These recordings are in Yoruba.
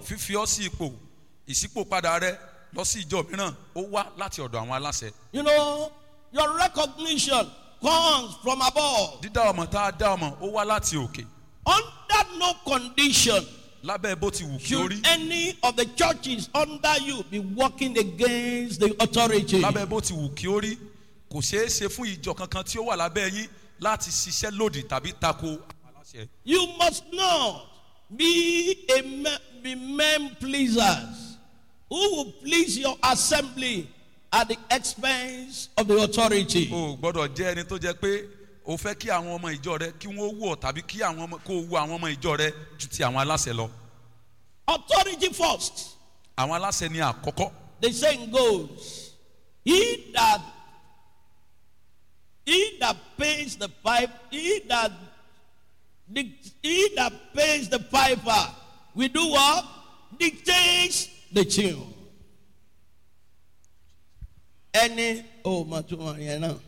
fífi ọ́ sí ipò ìṣípòpadà rẹ lọ sí ìjọ mìíràn ó wá láti ọ̀dọ̀ àwọn aláṣẹ. You know, your recognition comes from above. dídá ọmọ tá a dá ọmọ ó wá láti òkè Under no condition lábẹ́ bó ti wù kí ó rí should any of the churches under you be working against the authority. lábẹ́ bó ti wù kí ó rí kò ṣeé ṣe fún ìjọ kankan tí ó wà lábẹ́ yín láti ṣiṣẹ́ lòdì tàbí tako àwọn aláṣẹ. You must not be a me- be men pleasers who will please your assembly at the expense of the authority. o ò gbọ́dọ̀ jẹ́ ẹni tó jẹ́ pé o fẹ́ kí àwọn ọmọ ìjọ rẹ kí wọ́n wù ọ́ tàbí kí àwọn ọmọ kó o wù àwọn ọmọ ìjọ rẹ ju ti àwọn aláṣẹ lọ. Authority first. àwọn aláṣẹ ni àkọ́kọ́ The saying goes, He that he that pays the pipe, he that dic- he that pays the piper, we do what? Dictates the tune. Ẹni oh mà tún wọn yẹn náà.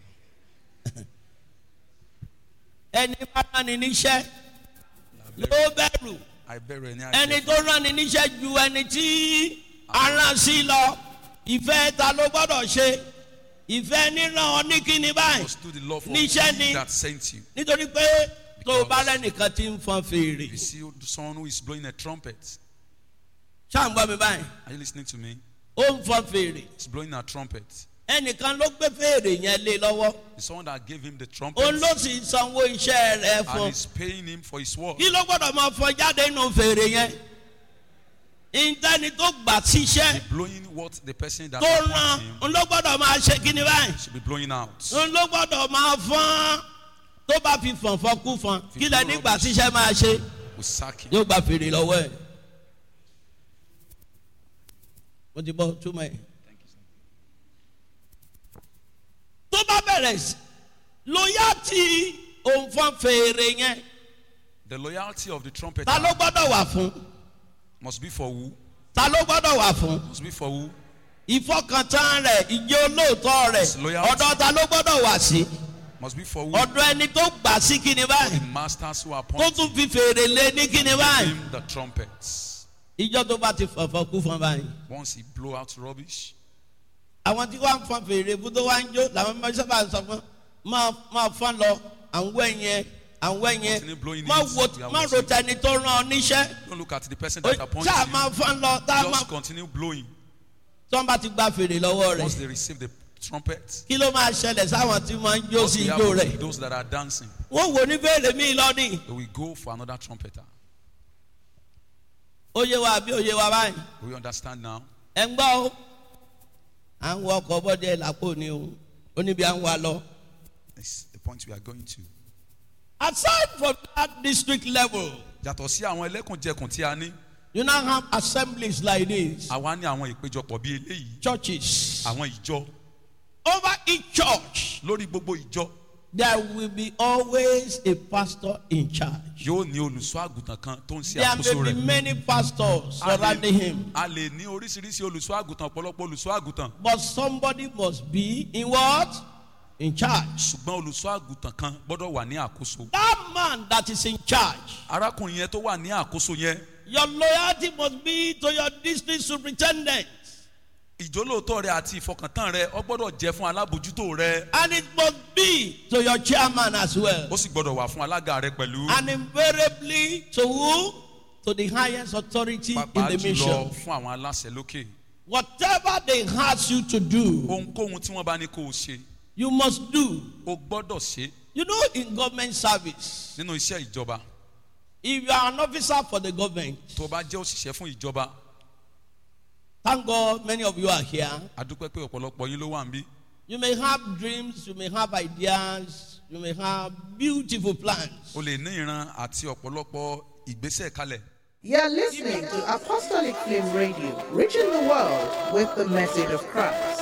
Ẹni bá rán ni níṣẹ́ ló bẹ̀rù àìbẹ̀rù ẹni ẹni àìjẹ́ tó rán ni níṣẹ́ ju ẹni tí aràn sí lọ ìfẹ́ ta ló gbọ́dọ̀ ṣe ìfẹ́ níran ọ ní kíni báyìí must do the love of níṣẹ́ he ni that sent you. nítorí pé tó o bá rẹ́nìkan tí ń fọn fèrè You see someone who is blowing a trumpet. ṣáà ń gbọ́ mi báyìí Are you listening to me? ó ń fọn fèrè He's blowing a trumpet. ẹnìkan ló gbé fèrè yẹn lé lọ́wọ́ The someone that gave him the trumpet òun ló sì sanwó iṣẹ́ rẹ̀ and fún is paying him for his work. kí ló gbọ́dọ̀ máa fọ jáde nínú fèrè yẹn ìtẹ́ni tó gbà síṣẹ́ Blowing what the person that tó appoints rán him òun ló gbọ́dọ̀ máa ṣe kíni báyìí. should be blowing out. n ló gbọ́dọ̀ máa fọ́n tó bá fi fọ̀nfọ́n kú fọ́n kí lẹ nígbà tíṣẹ́ máa ṣe We sack him. yóò gba fèrè lọ́wọ́ ẹ̀. mo ti bọ́ túmọ̀ ẹ̀. tó bá bẹ̀rẹ̀ sí lóyá tí òun fọ́n fèrè yẹn The loyalty of the trumpeter ta ló gbọ́dọ̀ wà fún must be for who? ta ló gbọ́dọ̀ wà fún Must be for who? ìfọkàntán rẹ̀ ìjẹ́ olóòótọ́ rẹ̀ Loyalty. ọ̀dọ̀ ta ló gbọ́dọ̀ wà sí Must be for who? ọ̀dọ̀ ẹni tó gbà sí kíni báyìí The masters who tó appoint tún fi fèrè lé ní kíni báyìí. him the trumpets. ìjọ tó bá ti fọ̀fọ̀ kú fún báyìí. Once he blow out rubbish, àwọn tí wọ́n ń fọn fèrè fún tó wá ń jó làwọn máa sábà ń sọ fún máa máa fọn lọ àwọn ẹ̀yẹn àwọn Continue blowing ẹ̀yẹn má it. wo We are má ro watching. tẹni tó rán ọ níṣẹ́ don't look at the person Ó- that appoints ṣáà máa you. fọn lọ tá a máa Just continue blowing. tí wọ́n bá ti gba fèrè lọ́wọ́ Once rẹ̀ they receive the trumpet, kí ló máa ṣẹlẹ̀ sáwọn tí wọ́n ń jó what sí will ijó happen rẹ̀ to those that are dancing? wọ́n wò ní fèrè míì lọ́nìí They will go for another trumpeter. ó yé wa àbí ó yé wa báyìí We understand now. ẹ̀ ń gbọ́ o à ń wọ ọkọ̀ bọ́dẹ làpò ni o ó níbi à ń wa lọ. It's the point we are going to. aside from that district level. Yàtọ̀ sí àwọn ẹlẹ́kùnjẹkùn tí a ní, You now have assemblies like this, àwa ní àwọn ìpéjọpọ̀ bíi eléyìí, churches. àwọn ìjọ. Over each church, Lórí gbogbo ìjọ, there will be always a pastor in charge. yóò ní olùṣọ́ àgùntàn kan tó ń ṣe There àkóso may be rẹ̀. many pastors A lè- surrounding him, A lè ní oríṣiríṣi olùṣọ́ àgùntàn, ọ̀pọ̀lọpọ̀ olùṣọ́ àgùntàn. but somebody must be in what? In charge. Ṣùgbọ́n olùṣọ́ àgùntàn kan gbọ́dọ̀ wà ní àkóso. That man that is in charge, Arákùnrin yẹn tó wà ní àkóso yẹn, your loyalty must be to your district superintendent, ìjólóòtọ́ rẹ àti ìfọkàntán rẹ ọ gbọ́dọ̀ jẹ́ fún alábòjútó rẹ. and it must be to your chairman as well, Ó sì gbọ́dọ̀ wà fún alága rẹ pẹ̀lú. and invariably to who? To the highest authority in Pàápàá the jùlọ mission. fún àwọn aláṣẹ lókè. Whatever they ask you to do, Ohunkóhun tí wọ́n bá ní kó o ṣe, you must do. o gbọ́dọ̀ ṣe You know, in government service, nínú iṣẹ́ ìjọba. if you are an officer for the government, Tó o bá jẹ́ òṣìṣẹ́ fún ìjọba, thank God many of you are here. a dúpẹ́ pé ọ̀pọ̀lọpọ̀ yín ló wà ń bí. You may have dreams, you may have ideas, you may have beautiful plans. O lè ní ìran àti ọ̀pọ̀lọpọ̀ ìgbésẹ̀ kalẹ̀. You're listening to Apostolic Flame Radio, reaching the world with the message of Christ.